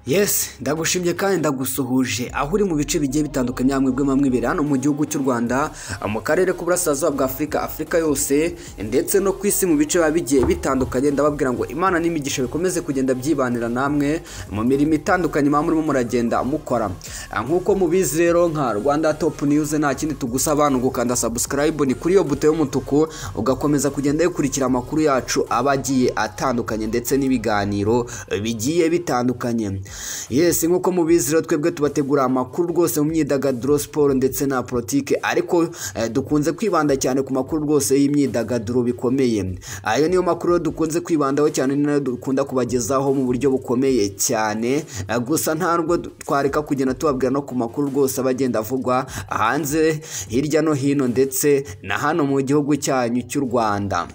yesi ndagushimye kandi ndagusuhuje aho uri mu bice bigiye bitandukanye mwebwe mwamwe imbere hano mu gihugu cy'u rwanda mu karere k'uburasirazuba bwa afurika afurika yose ndetse no ku isi mu bice biba bigiye bitandukanye ndababwira ngo imana n'imigisha bikomeze kugenda byibanira namwe mu mirimo itandukanye muba murimo muragenda mukora nk'uko mubizi rero nka rwanda top news nta kindi tugusaba ni ugukanda subscribe ni kuri iyo buto y'umutuku ugakomeza kugenda yikurikira amakuru yacu aba agiye atandukanye ndetse n'ibiganiro bigiye bitandukanye yesi nk'uko mubizi rero twebwe tubategura amakuru rwose mu myidagaduro siporo ndetse na politike ariko eh, dukunze kwibanda cyane ku makuru rwose y'imyidagaduro bikomeye ayo niyo makuru rero dukunze kwibandaho cyane ni nayo dukunda kubagezaho mu buryo bukomeye cyane Eh, gusa ntabwo twareka kugenda tubabwira no ku makuru rwose aba agenda avugwa hanze hirya no hino ndetse na hano mu gihugu cyanyu cy'u rwanda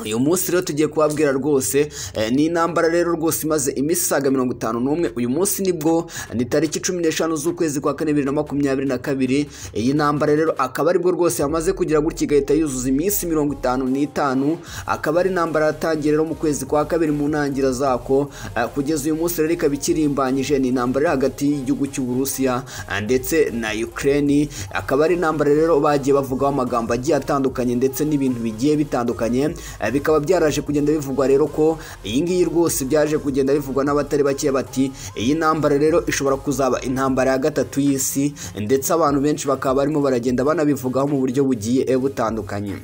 uyu munsi rero tugiye kubabwira rwose eh, ni intambara rero rwose imaze iminsi isaga mirongo itanu n'umwe uyu munsi nibwo ni tariki cumi n'eshanu z'ukwezi kwa kane bibiri na makumyabiri na kabiri iyi ntambara rero akaba aribwo rwose yamaze kugira gutya igahita yuzuza iminsi mirongo itanu n'itanu akaba ari intambara yatangiye rero mu kwezi kwa kabiri mu ntangiriro zako eh, kugeza uyu munsi rero ikaba ikirimbanyije ni intambara iri hagati y'igihugu cy'uburusiya eh, ndetse na ukraine akaba ari intambara rero bagiye bavugaho amagambo agiye atandukanye ndetse n'ibintu bigiye bitandukanye Eh, bikaba byaraje kugenda bivugwa rero ko iyi ngiyi rwose byaje kugenda bivugwa n'abatari bake bati iyi ntambara rero ishobora kuzaba intambara ya gatatu y'isi ndetse abantu benshi bakaba barimo baragenda banabivugaho mu buryo bugiye eh, butandukanye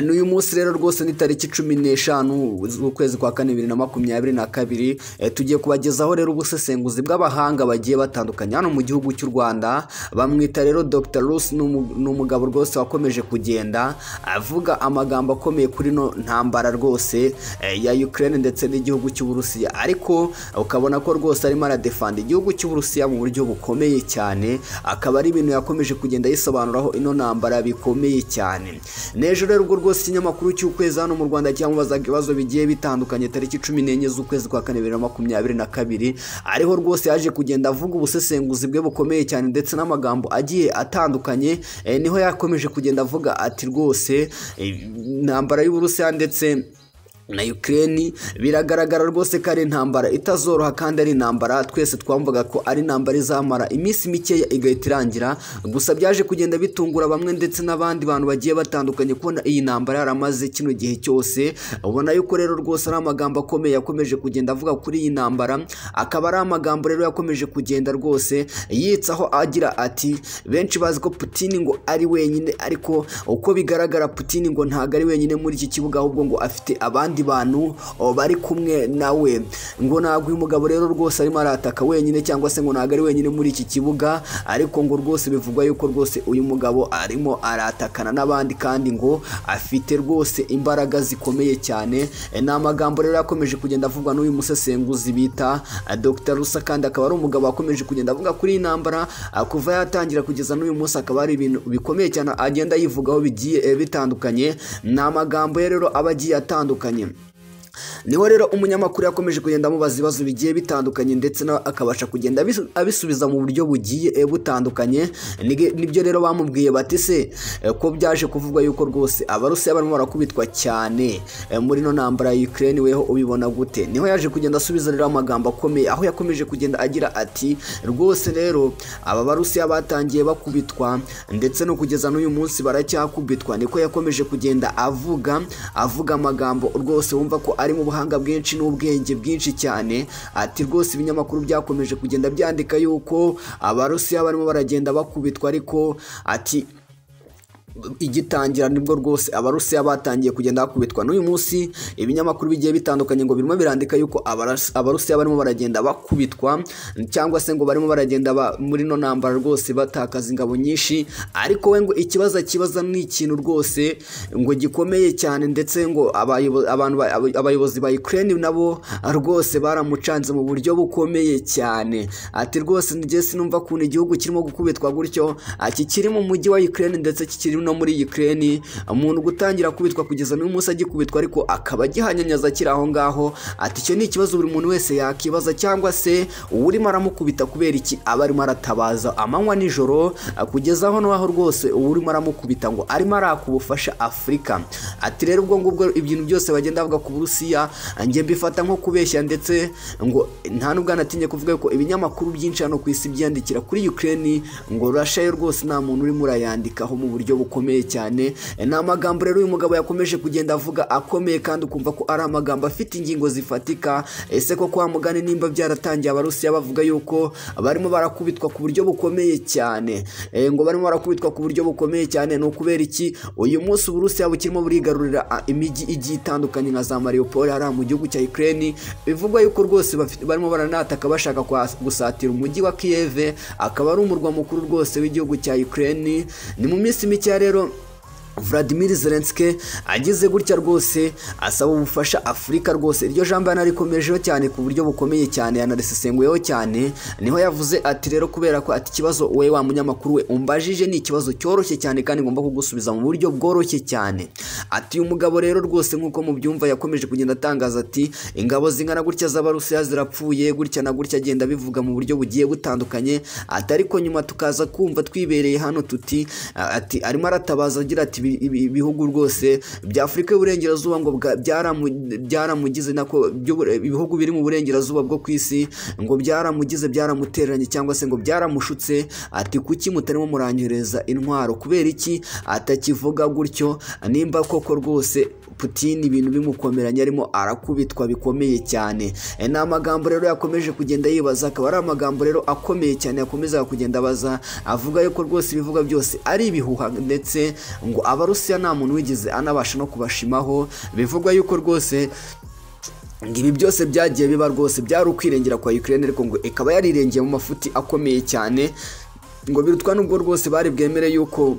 n'uyu munsi rero rwose ni tariki cumi n'eshanu z'ukwezi kwa kane bibiri na makumyabiri na kabiri Eh, tugiye kubagezaho rero ubusesenguzi bw'abahanga bagiye batandukanye hano mu gihugu cy'u rwanda bamwita rero dr rusi ni umugabo rwose wakomeje kugenda avuga amagambo akomeye kuri no ntambara rwose eh, ya ukraine ndetse n'igihugu cy'uburusiya ariko ukabona ko rwose arimo aradefanda igihugu cy'uburusiya mu buryo bukomeye cyane akaba ari ibintu yakomeje kugenda yisobanuraho ino ntambara bikomeye cyane n'ejo rero ubwo rwose ikinyamakuru cy'ukwezi hano mu rwanda cyamubazaga ibibazo bigiye bitandukanye tariki cumi n'enye z'ukwezi kwa kane bibiri na makumyabiri na kabiri ariho rwose yaje kugenda avuga ubusesenguzi bwe bukomeye cyane ndetse n'amagambo agiye atandukanye eh, niho yakomeje kugenda avuga ati rwose eh, intambara y'uburusiya ndetse na Ukraine biragaragara rwose ko ari intambara itazoroha kandi ari intambara twese twamvuga ko ari intambara izamara iminsi mikeya igahita irangira gusa byaje kugenda bitungura bamwe ndetse n'abandi bantu bagiye batandukanye kubona iyi ntambara yaramaze kino gihe cyose ubona yuko rero rwose ari amagambo akomeye yakomeje kugenda avuga kuri iyi ntambara akaba ari amagambo rero yakomeje kugenda rwose yitsaho agira ati benshi bazi ko Putin ngo ari wenyine ariko uko bigaragara Putin ngo ntago ari wenyine muri iki kibuga ahubwo ngo afite abandi abandi bantu bari kumwe nawe ngo ntabwo uyu mugabo rero rwose arimo arataka wenyine cyangwa se ngo ntabwo ari wenyine muri iki kibuga ariko ngo rwose bivugwa yuko rwose uyu mugabo arimo aratakana n'abandi kandi ngo afite rwose imbaraga zikomeye cyane ni amagambo rero yakomeje kugenda avugwa n'uyu musesenguzi bita Dr Rusa kandi akaba ari umugabo wakomeje kugenda avuga kuri iyi ntambara kuva yatangira kugeza n'uyu munsi akaba ari ibintu bikomeye cyane agenda yivugaho bigiye bitandukanye ni amagambo ye rero aba agiye atandukanye niho rero umunyamakuru yakomeje kugenda amubaza ibibazo bigiye bitandukanye ndetse nawe akabasha kugenda abisubiza mu buryo bugiye butandukanye nibyo rero bamubwiye bati se ko byaje kuvugwa yuko rwose abarusiya barimo barakubitwa cyane muri ino ntambara ya Ukraine weho ubibona gute niho yaje kugenda asubiza rero amagambo akomeye aho yakomeje kugenda agira ati rwose rero aba barusiya batangiye bakubitwa ndetse no kugeza n'uyu munsi baracyakubitwa niko yakomeje kugenda avuga avuga amagambo rwose wumva ko ari mu buhanga bwinshi n'ubwenge bwinshi cyane ati rwose ibinyamakuru byakomeje kugenda byandika yuko abarusiya barimo baragenda bakubitwa ariko ati igitangira nibwo rwose abarusiya batangiye kugenda bakubitwa n'uyu munsi ibinyamakuru bigiye bitandukanye ngo birimo birandika yuko abarusiya barimo baragenda bakubitwa cyangwa se ngo barimo baragenda muri ino ntambara rwose batakaza ingabo nyinshi ariko we ngo ikibazo kibaza ni ikintu rwose ngo gikomeye cyane ndetse ngo abayobozi ba Ukraine nabo rwose baramucanze mu buryo bukomeye cyane ati rwose njye sinumva ukuntu igihugu kirimo gukubitwa gutyo kikiri mu mujyi wa Ukraine ndetse kikiri no muri Ukraine umuntu gutangira kubitwa kugeza n'uyu munsi agikubitwa ariko akaba agihanyanyaza akiri aho ngaho ati icyo ni ikibazo buri muntu wese yakibaza cyangwa se uwurimo aramukubita kubera iki aba arimo aratabaza amanywa nijoro kugeza aho n'aho rwose uwurimo aramukubita ngo arimo araka ubufasha Afurika ati rero ubwo ngubwo ibintu byose bagenda bavuga ku Burusiya njye mbifata nko kubeshya ndetse ngo nta nubwo anatinye kuvuga ko ibinyamakuru byinshi hano ku isi byandikira kuri Ukraine ngo Russia yo rwose nta muntu urimo urayandikaho mu buryo bukomeye cyane ni amagambo rero uyu mugabo yakomeje kugenda avuga akomeye kandi ukumva ko ari amagambo afite ingingo zifatika ese ko kwa mugani nimba byaratangiye abarusiya bavuga yuko barimo barakubitwa ku buryo bukomeye cyane Eh, ngo barimo barakubitwa ku buryo bukomeye cyane ni ukubera iki uyu munsi uburusiya bukirimo burigarurira ah, imijyi igiye itandukanye nka za mariupol hariya mu gihugu cya ukraine bivugwa yuko rwose bafite- barimo baranataka bashaka kwa- gusatira umujyi wa kiyeve akaba ari umurwa mukuru rwose w'igihugu cya ukraine ni mu minsi mikeya rero Vladimir Zelensky ageze gutya rwose asaba ubufasha Afurika rwose iryo jambo yanarikomejeho cyane ku buryo bukomeye cyane yanarisesenguyeho cyane niho yavuze ati rero kubera ko ati ikibazo wowe wa munyamakuru we umbajije ni ikibazo cyoroshye cyane kandi ngomba kugusubiza mu buryo bworoshye cyane ati uyu mugabo rero rwose nk'uko mubyumva yakomeje kugenda atangaza ati ingabo zingana gutya z'abarusiya zirapfuye gutya na gutya agenda abivuga mu buryo bugiye butandukanye ati ariko nyuma tukaza kumva twibereye hano tuti a- ati arimo aratabaza agira ati "Ibi- ibi- ibihugu rwose bya Afurika y'Uburengerazuba ngo bwa- byaramu- byaramugize nako by'ubure- ibihugu biri mu burengerazuba bwo ku isi ngo byaramugize byaramutereranye cyangwa se ngo byaramushutse ati kuki mutarimo muranyohereza intwaro kubera iki atakivuga gutyo nimba koko rwose Putin ibintu bimukomeranye arimo arakubitwa bikomeye cyane E, ni amagambo rero yakomeje kugenda yibaza akaba ari amagambo rero akomeye cyane yakomezaga kugenda abaza avuga yuko rwose ibivuga byose ari ibihuha ndetse ngo abarusiya nta muntu wigeze anabasha no kubashimaho bivugwa yuko rwose ngo ibi byose byagiye biba rwose byari ukwirengera kwa Ukraine ariko ngo ikaba yarirengeye mu mafuti akomeye cyane ngo birutwa n'ubwo rwose bari bwemere yuko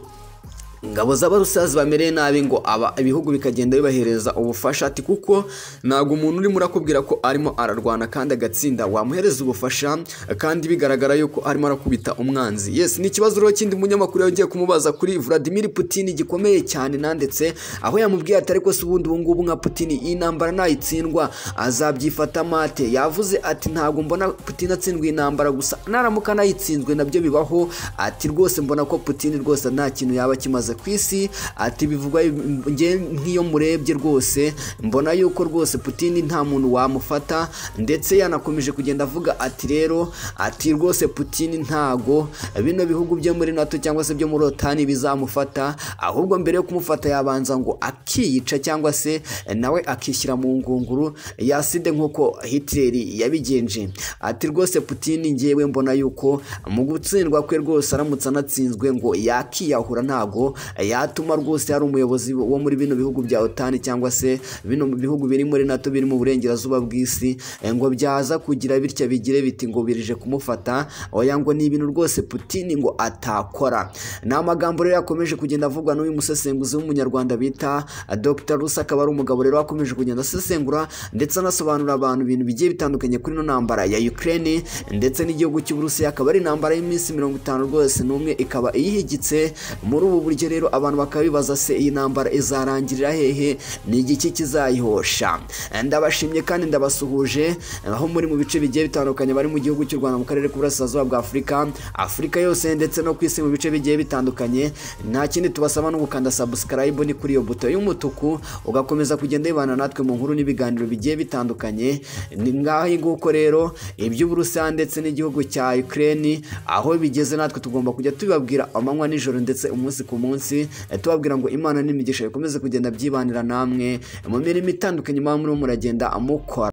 ingabo z'abarusiya zibamereye nabi ngo aba ibihugu bikagenda bibahereza ubufasha ati kuko ntabwo umuntu urimo urakubwira ko arimo ararwana kandi agatsinda wamuhereza ubufasha kandi bigaragara yuko arimo arakubita umwanzi yes ni ikibazo rero kindi munyamakuru yongeye kumubaza kuri Vladimir Putin gikomeye cyane nanditse aho yamubwiye atari ko se ubundi ubu ngubu nka Putin iyi ntambara nayitsindwa azabyifata mate yavuze ati ntabwo mbona Putin atsindwa intambara gusa naramuka anayitsinzwe nabyo bibaho ati rwose mbona ko Putin rwose nta kintu yaba kimaze ku isi ati bivugwa nge nk'iyo murebye rwose mbona yuko rwose Putin nta muntu wamufata ndetse yanakomeje kugenda avuga ati rero ati rwose Putin ntago bino bihugu byo muri NATO cyangwa se byo muri Otani bizamufata ahubwo mbere yo kumufata yabanza ngo akiyica cyangwa se nawe akishyira mu ngunguru yaside nk'uko Hitler yabigenje ati rwose Putin ngewe mbona yuko mu gutsindwa kwe rwose aramutse anatsinzwe ngo yakiyahura ntago yatuma rwose yari umuyobozi wo muri bino bihugu bya otani cyangwa se bino bihugu biri muri nato biri mu burengerazuba bw'isi eh, ngo byaza kugira bitya bigire biti ngo birije kumufata oya ngo ni ibintu rwose Putin ngo atakora ni amagambo rero yakomeje kugenda avugwa n'uyu musesenguzi w'umunyarwanda bita eh, Dr Rusa akaba ari umugabo rero wakomeje kugenda asesengura ndetse anasobanurira abantu ibintu bigiye bitandukanye kuri ino ntambara ya Ukraine ndetse n'igihugu cy'Uburusiya akaba ari intambara y'iminsi mirongo itanu rwose n'umwe ikaba iyihigitse muri ubu buryo rero abantu bakaba bibaza se iyi ntambara izarangirira hehe ni igiki kizayihosha ndabashimye kandi ndabasuhuje aho muri mu bice bigiye bitandukanye bari mu gihugu cy'u Rwanda mu karere k'uburasirazuba bwa Afurika Afurika yose ndetse no ku isi mu bice bigiye bitandukanye nta kindi tubasaba no gukanda subscribe ni kuri iyo buto y'umutuku ugakomeza kugenda wibana natwe mu nkuru n'ibiganiro bigiye bitandukanye ni ngaho nguko rero iby'uburusiya ndetse n'igihugu cya Ukraine aho bigeze natwe tugomba kujya tubibabwira amanywa nijoro ndetse umunsi ku munsi eh, tubabwira ngo imana n'imigisha bikomeze kugenda byibanira namwe mu mirimo itandukanye muba murimo muragenda mukora